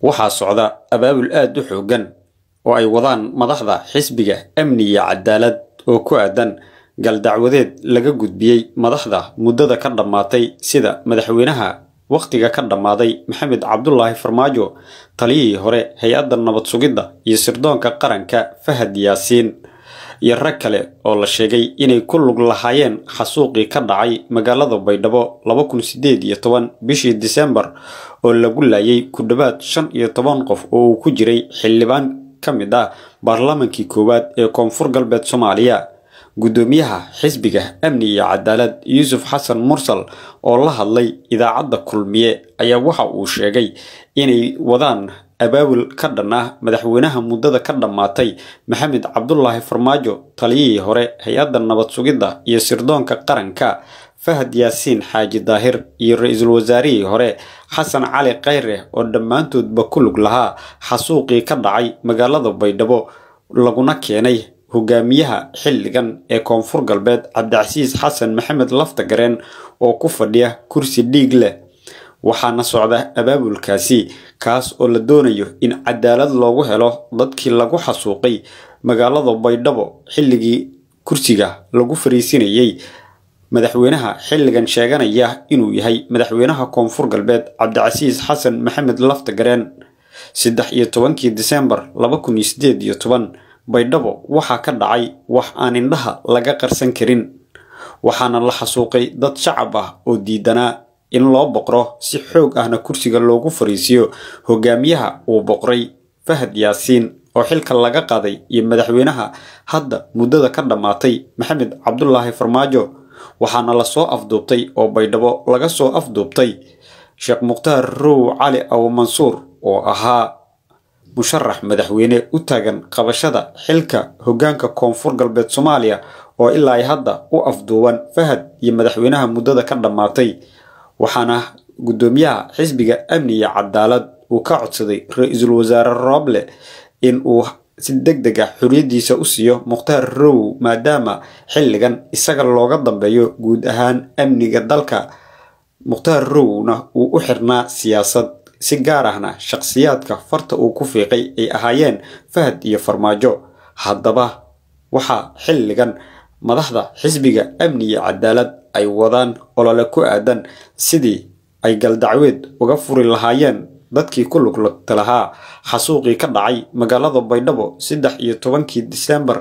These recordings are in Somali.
waxaa socda abaabul aad u xooggan oo ay wadaan madaxda xisbiga amni iyo cadaalad oo ku aadan galdacwadeed laga gudbiyey madaxda muddada ka dhammaatay sida madaxweynaha wakhtiga ka dhammaaday maxamed cabdulaahi farmaajo taliyihii hore hay-adda nabad sugidda iyo sirdoonka qaranka fahad yaasiin iyo rag kale oo la sheegay inay ku lug lahaayeen xasuuqii ka dhacay magaalada baydhabo laba kun sideed iyo toban bishii disembar oo lagu laayay ku dhowaad shan iyo toban qof oo uu ku jiray xildhibaan ka mid ah baarlamaankii koowaad ee koonfur galbeed soomaaliya guddoomiyaha xisbiga amni iyo cadaalad yuusuf xasan mursal oo la hadlay idaacadda kulmiye ayaa waxa uu sheegay inay wadaan abaabul ka dhan ah madaxweynaha muddada ka dhammaatay maxamed cabdulaahi farmaajo taliyihii hore hay-adda nabad sugidda iyo sirdoonka qaranka fahad yaasiin xaaji daahir iyo ra-iisul wasaarihii hore xasan cali khayre oo dhammaantoodba ku lug lahaa xasuuqii ka dhacay magaalada baydhabo laguna keenay hogaamiyaha xilligan ee koonfur galbeed cabdicasiis xasan maxamed laftagareen oo ku fadhiya kursi dhiig leh waxaana socda abaabulkaasi kaas oo la doonayo in cadaalad loogu helo dadkii lagu xasuuqay magaalada baydhabo xilligii kursiga lagu fariisinayay madaxweynaha xilligan sheeganaya inuu yahay madaxweynaha koonfur galbeed cabdicasiis xasan maxamed laftagareen saddex iyo tobankii disembar laba kun iyo sideed iyo toban baydhabo waxaa ka dhacay wax aan indhaha laga qarsan karin waxaana la xasuuqay dad shacab ah oo diidanaa in loo boqro si xoog ahna kursiga loogu fariisiyo hogaamiyaha uu boqray fahad yaasiin oo xilka laga qaaday iyo madaxweynaha hadda muddada ka dhammaatay maxamed cabdulaahi farmaajo waxaana lasoo afduubtay oo baydhabo laga soo afduubtay sheekh mukhtaar row cali aw mansuur oo ahaa musharax madaxweyne u taagan qabashada xilka hoggaanka koonfur galbeed soomaaliya oo ilaa hadda u afduuban fahad iyo madaxweynaha muddada ka dhammaatay waxaana guddoomiyaha xisbiga amni iyo cadaalad uu ka codsaday ra-iisul wasaare rooble in uu si deg deg ah xoriyaddiisa u siiyo mukhtaar row maadaama xilligan isaga looga dambeeyo guud ahaan amniga dalka mukhtaar rowna uu u xirnaa siyaasad si gaar ahna shakhsiyaadka farta uu ku fiiqay ay ahaayeen fahad iyo farmaajo haddaba waxaa xilligan madaxda xisbiga amni iyo cadaalad ay wadaan olole ku aadan sidii ay galdacweed uga furi lahaayeen dadkii ku luglugta lahaa xasuuqii ka dhacay magaalada baydhabo saddex iyo tobankii disembar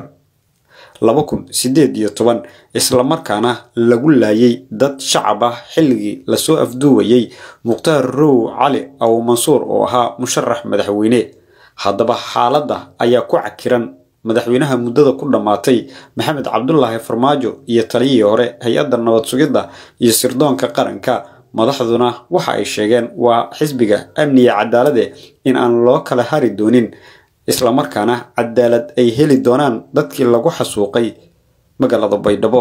laba kun sideed iyo toban islamarkaana lagu laayay dad shacab ah xilligii lasoo afduuwayay mukhtaar row cali aw mansuur oo ahaa musharax madaxweyne haddaba xaaladda ayaa ku cakiran madaxweynaha muddada ku dhammaatay maxamed cabdulaahi farmaajo iyo taliyihii hore hay-adda nabad sugidda iyo sirdoonka qaranka madaxduna waxa ay sheegeen waa xisbiga amniga cadaalade in aan loo kala hari doonin islamarkaana cadaalad ay heli doonaan dadkii lagu xasuuqay magaalada baydhabo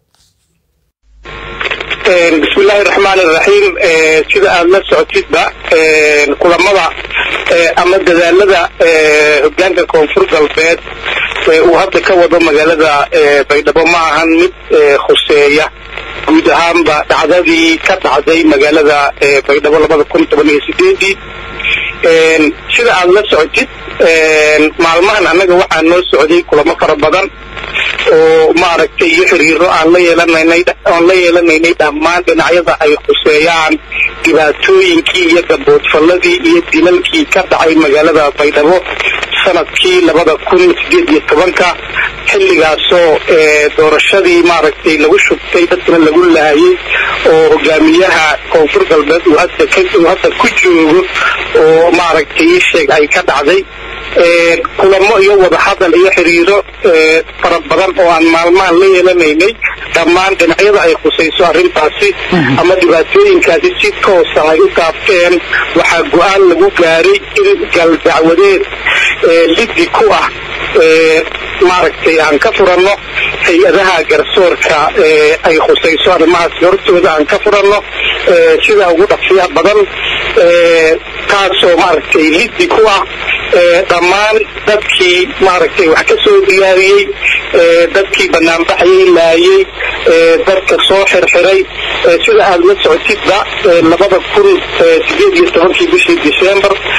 bismillahi raxmaan iraxiim sida aada la socotidba kulamada ama dadaalada hogaanka koonfur galbeed uu hadda ka wado magaalada baydhabo ma ahan mid khuseeya guud ahaanba dhacdadii ka dhacday magaalada baydhabo labada kun toban iyo sideedii sida aada la socotid maalmahan annaga waxaa noo socday kulamo fara badan oo maaragtay iyo xiriiro aan la yeelanaynay aan la yeelanaynay dhammaan dhinacyada ay khuseeyaan dhibaatooyinkii iyo gaboodfalladii iyo dilalkii ka dhacay magaalada baydhabo sanadkii labada kun sideed iyo tobanka xilligaasoo doorashadii maaragtay lagu shubtay dadkana lagu laayay oo hogaamiyaha koonfur galbeed uu hadda uu hadda ku joogo oo maaragtay ii sheeg ay ka dhacday kulamo iyo wadahadal iyo xiriiro fara badan oo aan maalmahan la yeelanaynay dhammaan dhinacyada ay khusayso arrintaasi ama dhibaatooyinkaasi si toosa ay u taabteen waxaa go-aan lagu gaaray in galdacwadeed liddi ku ah maaragtay aan ka furanno hay-adaha garsoorka ay khusayso arrimahaasi hortooda aan ka furanno sida ugu dhaqsiya badan taasoo maaragtay liddi ku ah dhammaan dadkii maaragtay wax ka soo diyaariyey dadkii banaanbaxayay laayey dadka soo xirxiray sida aada la socotidba labada kun sideed iyo tobankii bishii december baydhabo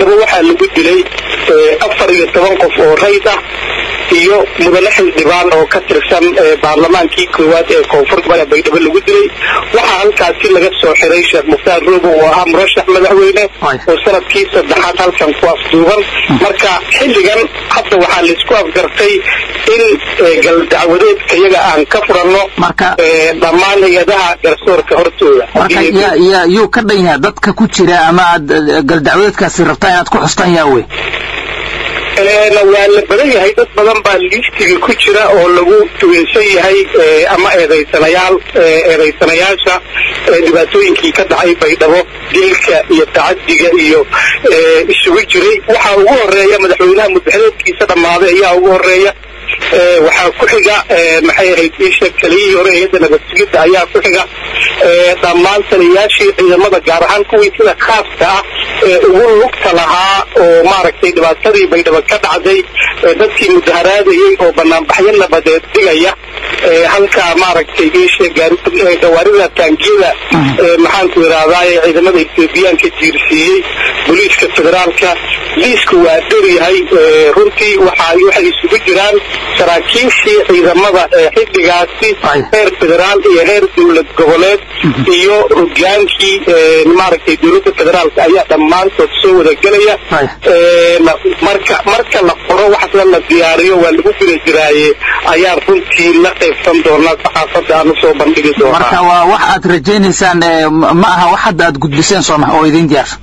baydhabo waxaa lagu dilay afar iyo toban qof oo rayd ah iyo mudane xildhibaan oo ka tirsan baarlamaankii koowaad ee koonfur gobolka baydhabo lagu dilay waxaa halkaasi laga soo xiray sheekh mukhtaar roobo oo ahaa murashax madaxweyne oo sanadkii saddexaad halkan ku afduuban marka xilligan hadda waxaa laisku afgartay in galdacwadeedka iyaga aan ka furanno dhammaan hay-adaha garsoorka hortooda yuu ka dhan yaha dadka ku jira ama aad galdacwadeedkaasi rabtaa inaad ku xustaan yaawe waa la badan yahay dad badan baa liistiga ku jira oo lagu tuweysan yahay ama eedaysanayaal eedaysanayaasha dhibaatooyinkii ka dhacay baydhabo dilka iyo tacadiga iyo isugu jiray waxaa ugu horeeya madaxweynaha muddaxeedkiisa dhammaaday ayaa ugu horeeya waxaa ku xiga maxay ahayd isha keliyihii hore hay-adda nabadsugidda ayaa ku xiga dhammaan taliyayaashii ciidamada gaar ahaan kuwii sida khaaska ah ee ugu lugta lahaa oo maaragtay dhibaatadii baydhabo ka dhacday dadkii mudaharaadayey oo banaanbaxyo nabadeed dhigaya halkaa maaragtay isha gawaarida taangiyada maxaanku idhahdaa ee ciidamada ethoobiyaanka jiirsiiyey booliiska federaalka liisku waa dheryahay runtii waxa waxay isugu jiraan saraakiishii ciidamada ee xilligaasi heer federaal iyo heer dowlad goboleed iyo hogaankii maaragtay dowladda federaalka ayaa dhammaantood soo wada gelaya marka marka la qoro waxasna la diyaariyo waa lagu guda jiraaye ayaan runtii la qaybsan doonaa saxaafadda aan usoo bandhigi doonaa marka waa wax aad rajaynaysaan ma aha wax hadda aad gudbiseen sooma oo idin diyaarsan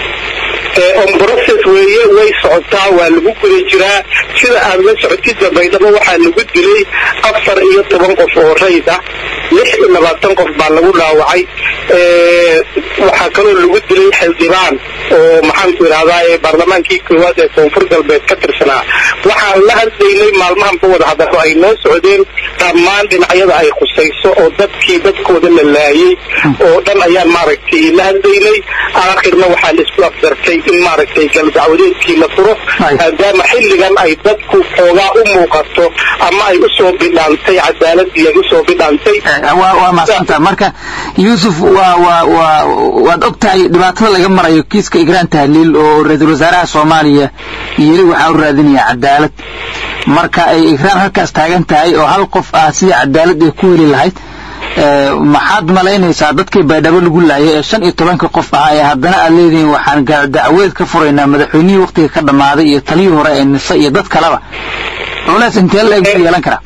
on process weeye way socotaa waa lagu guda jiraa sida aad la socotidba baydhabo waxaa lagu dilay afar iyo toban qof oo rayd ah lix iyo labaatan qof baa lagu dhaawacay waxaa kaloo lagu dilay xildhibaan oo maxaanku idhahdaa baarlamaankii koowaad ee koonfur galbeed ka tirsanaa waxaan la hadlaynay maalmahanba wada hadalo ay noo socdeen dhammaan dhinacyada ay khusayso oo dadkii dadkooda la laayay oo dhan ayaan maaragtay la hadlaynay aakhirna waxaa laisku afdartay in maaragtay galdacwadeedkii la furo maadaama xilligan ay dadku xoogaa u muuqato ama ay usoo bidhaantay cadaaladii ay usoo bidhaantay waa maasanta marka yuusuf waa waa waa waad og tahay dhibaatada laga marayo kiiska igraan tahliil oo ra-iisul wasaaraha soomaaliya yeli waxaa u raadinaya cadaalad marka ay igraan halkaas taagan tahay oo hal qof ah sidii cadaalad ay ku heli lahayd maxaad malaynaysaa dadkii baydhabo lagu laayay ee shan iyo tobanka qof ahaa ee haddana aad leedihiin waxaan dacweed ka furaynaa madaxweynihii waktiga ka dhammaaday iyo taliyii hore ee nise iyo dad kaleba culeys intee la eg buu yeelan karaa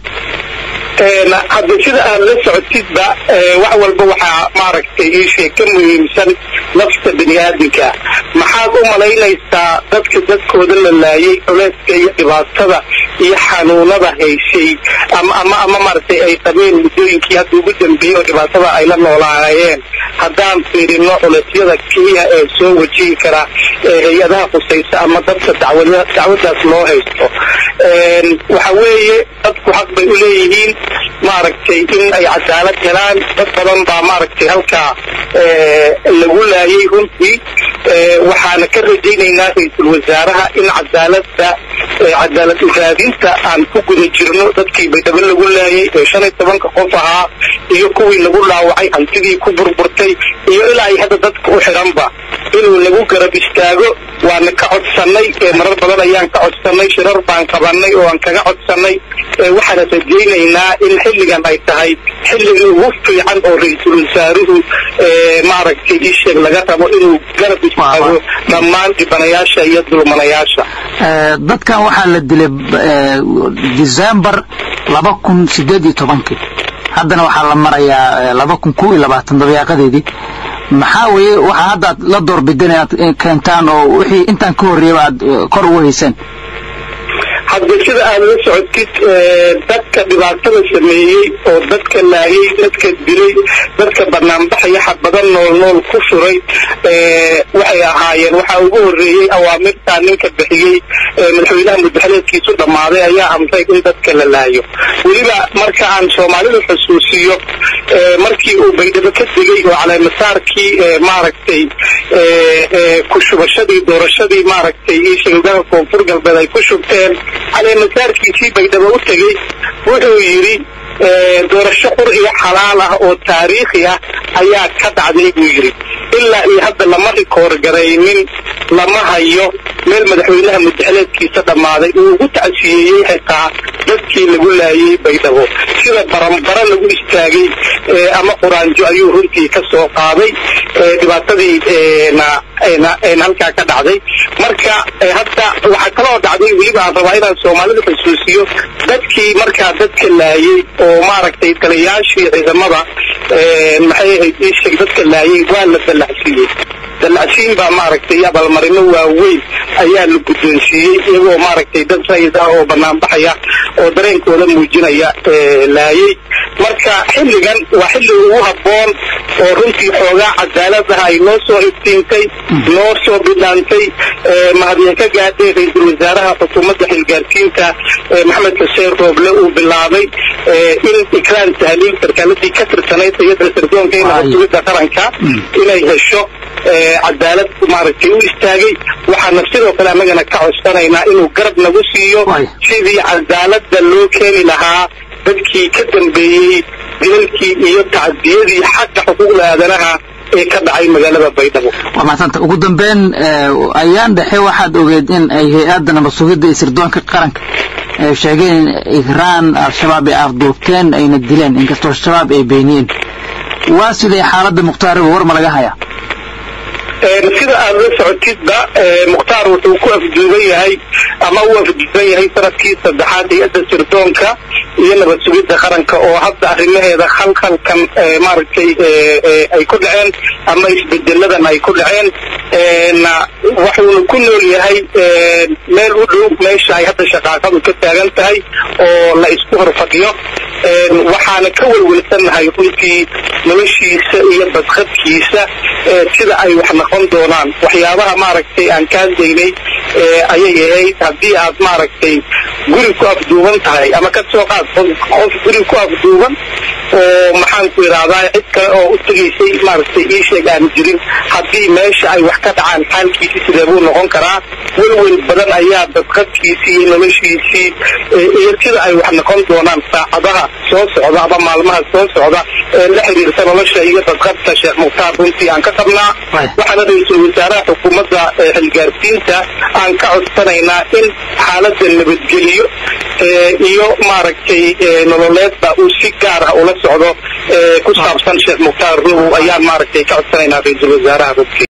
hadda sida aad la socotidba wax walba waxaa maaragtay iishay ka muhiimsan nafta bini aadamka maxaad u malaynaysaa dadka dadkooda la laayay culeyska iyo dhibaatada iyo xanuunada hayshay ama ama ama maaragtay ay qabeen muddooyinkii hadda ugu dambeeyey oo dhibaatada ay la noolaayeen haddaan fiirino culeysyada keliya ee soo wajihi kara hay-adaha khusaysa ama dadka dacwadaas loo haysto waxa weeye dadku xaq bay u leeyihiin maaragtay in ay cadaalad helaan dad badan baa maaragtay halkaa lagu laayay runtii waxaana ka rajaynaynaa ra-iisul wasaaraha in cadaalada cadaalad uraadinta aan ku guda jirno dadkii baydhabo lagu laayay ee shan iyo tobanka qof ahaa iyo kuwii lagu dhaawacay hantidii ku burburtay iyo ilaa ay hadda dadka u xidhanba inuu lagu garab istaago waana ka codsannay marar badan ayaan ka codsannay shirar baan qabanay oo aan kaga codsannay waxaana rajaynaynaa in xilligan ay tahay xilligii ugu fiican oo ra-iisul wasaaruhu maaragtay isheeg laga rabo inuu garab istaago dhammaan dhibanayaasha iyo dulmanayaasha dadkan waxaa la dilay december laba kun sideed iyo tobankii haddana waxaa la marayaa laba kun kow iyo labaatan dabeeqadeedii maxaa weeye waxaa hadda aad la doorbideen inaad keentaan oo wixii intaan ka horreeyaba aad kor ugu hayseen hadda sida aad la socotid dadka dhibaatada sameeyey oo dadka laayay dadka dilay dadka banaanbaxaya xabadan nool nool ku furay waxay ahaayeen waxaa ugu horreeyey awaamirtaa ninka bixiyey madaxweynaha muddaxaleedkiisu dhammaaday ayaa amray in dadka la laayo weliba marka aan soomaalidu xusuusiyo markii uu baydhabo ka degay oo caleemasaarkii maaragtay ku shubashadii doorashadii maaragtay ishagogaha koonfur galbeed ay ku shubteen caleemasaarkiisii baydhabo u tegey wuxuu yidhi doorasho qur iyo xalaal ah oo taariikhi ah ayaa ka dhacday buu yidhi ilaa iyo hadda lama rikoor garaynin lama hayo meel madaxweynaha muddaxileedkiisa dhammaaday uu ugu tacsiyeeyey xitaa dadkii lagu laayay baydhabo sida baranbara lagu istaagay ama quraanjo ayuu runtii ka soo qaaday dhibaatadii halkaa ka dhacday marka hadda waxaa kaloo dhacday weliba aan rabaa inaan soomaalida xusuusiyo dadkii markaa dadka laayay oo maaragtay taliyaashii ciidamada maxay ahayd iisheeg dadka laayay waa la dallacsiiyey dallacsiin baa maaragtay abaalmarino waaweyn ayaa la guddoonsiiyey iyagoo maaragtay dad sayid ah oo banaanbaxaya oo dareenkooda muujinaya laayay marka xilligan waa xilli ugu habboon oo runtii xoogaa cadaaladaha ay noo soo iftiintay noo soo bidhaantay mahadya ka gaadhay ra-iisul wasaaraha xukuumadda xilgaarsiinta maxamed xuseen rooble uu bilaabay in ikraan tahliil sarkaaladii ka tirsanayd hayadda sirdoonka ee nabadgubidda qaranka inay hesho cadaalad maaragtay u istaagay waxaana sidoo kale annagana ka codsanaynaa inuu garab nagu siiyo sidii cadaaladda loo keeni lahaa dadkii ka dambeeyey dilalkii iyo tacdiyadii xagga xuquuqda aadanaha ee ka dhacay magaalada baydhabo waa mahadsanta ugu dambeyn ayaan dhexe waxaad ogeed in ay hay-adda nabad sugidda iyo sirdoonka qaranka sheegeen in ikraan al-shabaab ay afduubteen ayna dileen inkastoo shabaab ay beeniyeen waa siday xaaladda mukhtaariba war ma laga hayaa sida aad la socotidba mukhtaar wuxuu ku afduuban yahay ama u afduuban yahay sanadkii saddexaad hay-adda sirdoonka iyo nabad sugidda qaranka oo hadda arrimaheeda khalkhalkan maaragtay ay ku dhaceen ama isbedeladan ay ku dhaceen wuxuuna ku nool yahay meel u dhow meesha ay hadda shaqaaqadu ka taagan tahay oo la isku horfadhiyo waxaana ka welwelsannahay runtii noloshiisa iyo badqadkiisa sida ay wax noqon doonaan waxyaabaha maaragtay aan kaadaynay ayay ahayd haddii aad maaragtay guri ku afduuban tahay ama ka soo qaad qof guri ku afduuban oo maxaan ku idhahdaa cid kale oo u tegaysay maaragtay ii sheeg aan jirin haddii meesha ay wax ka dhacaan xaalkiisi sidee buu noqon karaa welwel badan ayaa badqadkiisii iyo noloshiisii iyo sida ay wax noqon doonaan saacadaha soo socda ama maalmaha soo socda ee la xiriirta nolosha iyo badqadka sheekh mukhtaar runtii aan ka qabnaa waxaana ra-iisul wasaaraha xukuumadda xilgaarsiinta aan ka codsanaynaa in xaaladda nabadgeliyo iyo maaragtay nololeedba uu si gaar ah ula socdo ku saabsan sheekh mukhtaar ruhu ayaan maaragtay ka codsanaynaa ra-iisul wasaaraha runtii